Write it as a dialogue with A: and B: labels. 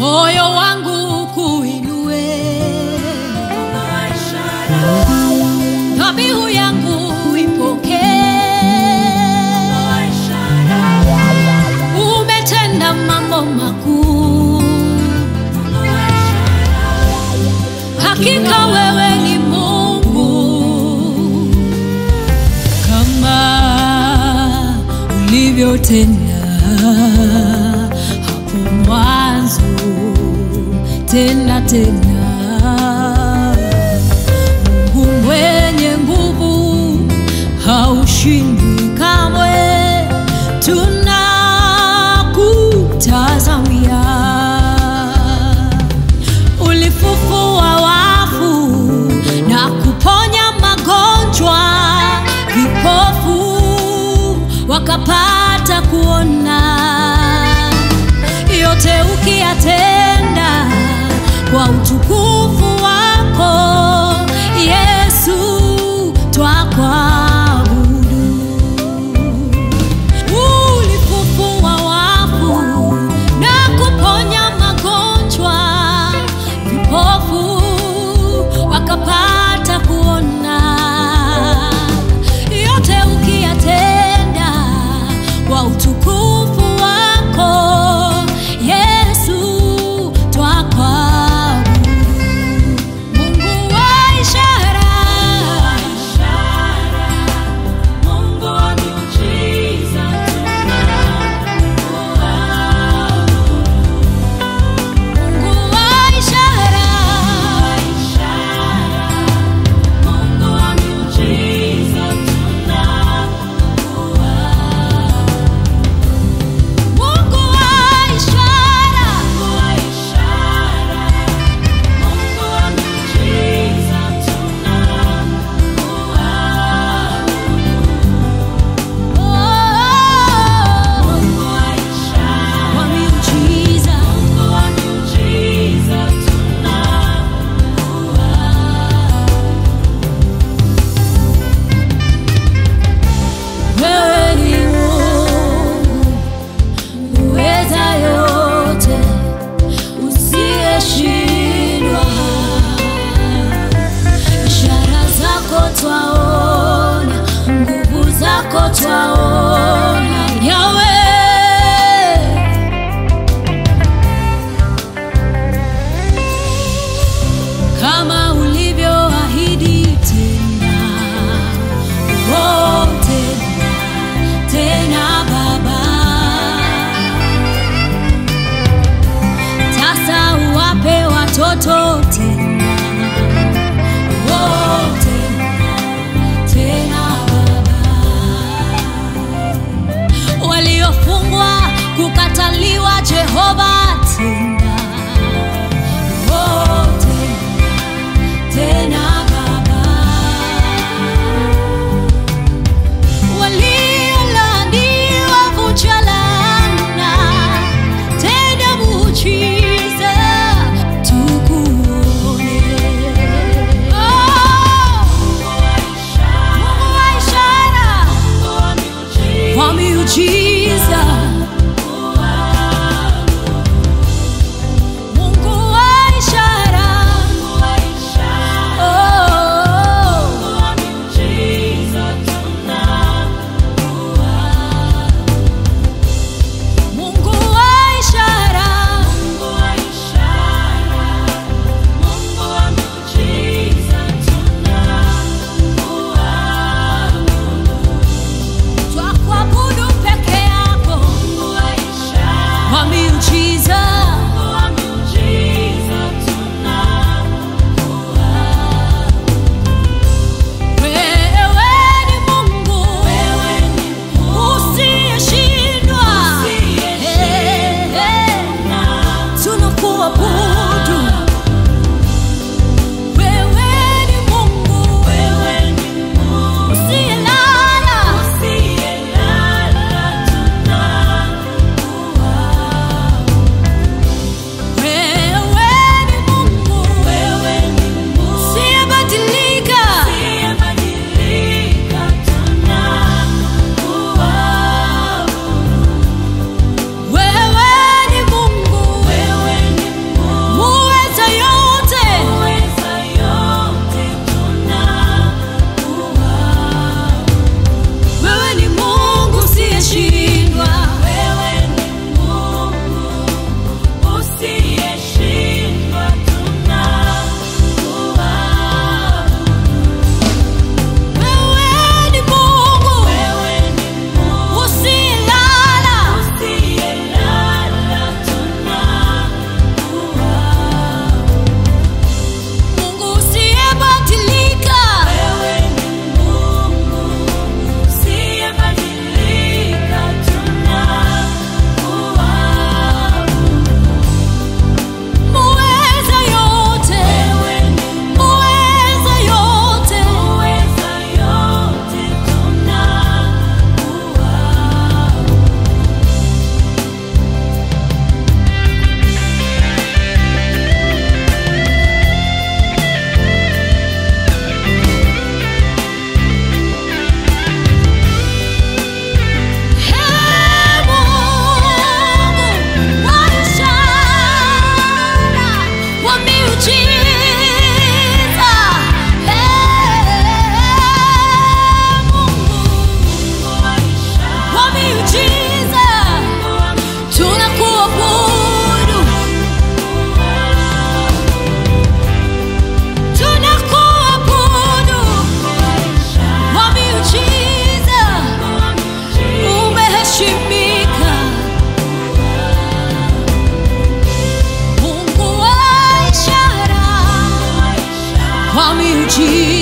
A: moyo wangu kuinue, dhabihu yangu ipokee. Umetenda mambo makuu, hakika wewe ni Mungu kama ulivyotenda hapo mwanzo, tena tena. Mungu mwenye nguvu, haushindwi kamwe, tunakutazamia. Ulifufua wafu na kuponya magonjwa, vipofu wakapata kuona. Yote ukiyatenda kwa utukufu wako Yesu, twakuabudu. Ulifufua wafu na kuponya magonjwa, vipofu wakapata kuona. Yote ukiyatenda kwa utukufu wako Yesu, twakuabudu. Mungu wa ishara,
B: Mungu wa miujiza
A: Mungu wa ishara,
B: Mungu wa miujiza
A: Mungu wa ishara,
B: Mungu wa miujiza
A: oh,
B: Mungu wa ishara
A: wa miujiza.
B: Mungu wa miujiza
A: Wewe ni Mungu uweza yote, usiyeshindwa. Ishara zako twaona, nguvu zako twaona, Yahweh. kama ulivyoahidi tena, oh, tena tena Baba, sasa uwape watoto tena, oh, tena tena Baba, waliofungwa kukataliwa Jehova tena, oh, tena tena Baba, waliolaaniwa vunja laana, tenda muujiza tukuone. Oh, Mungu wa ishara, kwa miujiza miujiza